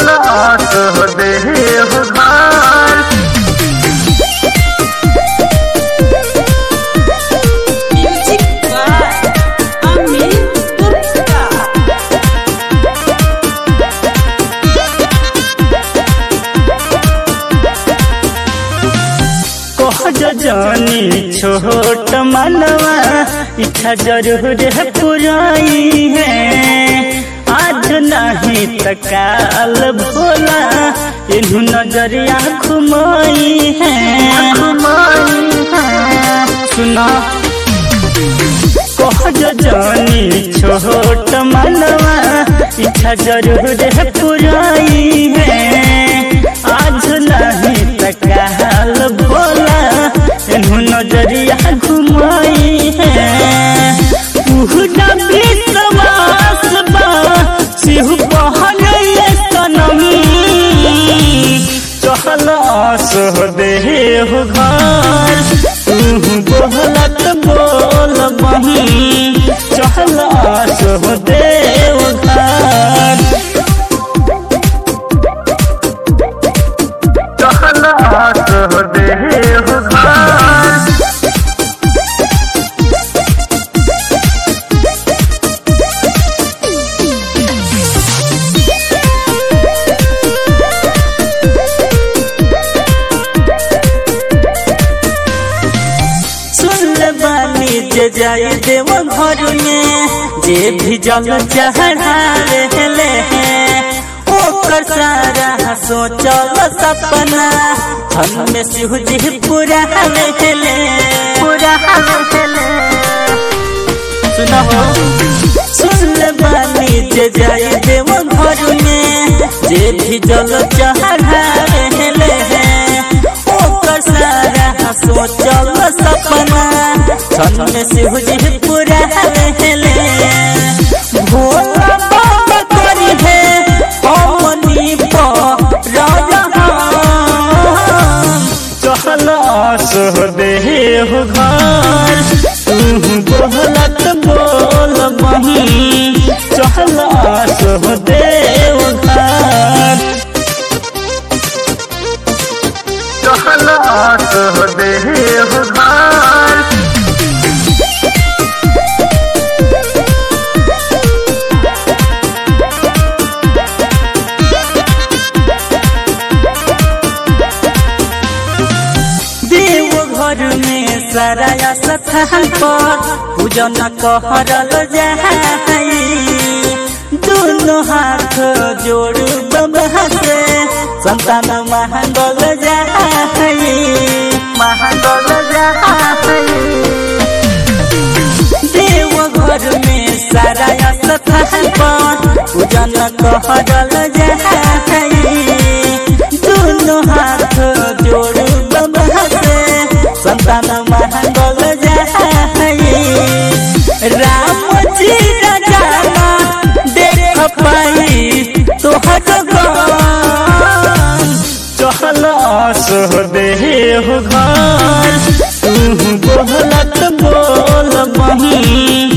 चहलात देह घर Music by Amit Gupta. कहज जानी छोट मनवा इच्छा जरूर है पुराई है आज नहीं त काल भोला इन्हू नजरिया घुमाई है सुना कहज जानी छोट मनवा इच्छा जरूर है पुराई है आज नहीं त काल भोला इन्हू नजरिया घुमाई है पूरा विश्वास बा सिहु बहन सनमी चहल आस देह घर तू बोलत बोल बही चहल आस देव घर चहलात देह घर सुन बानी जे जाई देव घर में जे भी जल चढ़ावे ले ओकर सारा सोचल सपना हम में सिहु जी पूरा ले पूरा सुना हो सुन बानी जे जाई देव घर में जे भी जल चढ़ावे ले ओकर सारा सोचल सपना छन में सिहु जी पूरा ले भोला बाबा करी है हमनी पर चहल आस देह घर तू बोलत बोल बही चहल आस देव घर चहलात देह घर देव घर में सारा स्थान पर पूजन कहरल जाई दोनों हाथ जोड़ बाबा से संतान महंगल जाई महंगल जाई देव घर में सारा स्थान पर पूजन कहरल जाई दोनों हाथ जोड़ बाबा से संतान महंगल जाई राम जी राजा देख पाई तोहर गन चहल आस देह घर तू बोलत बोल बही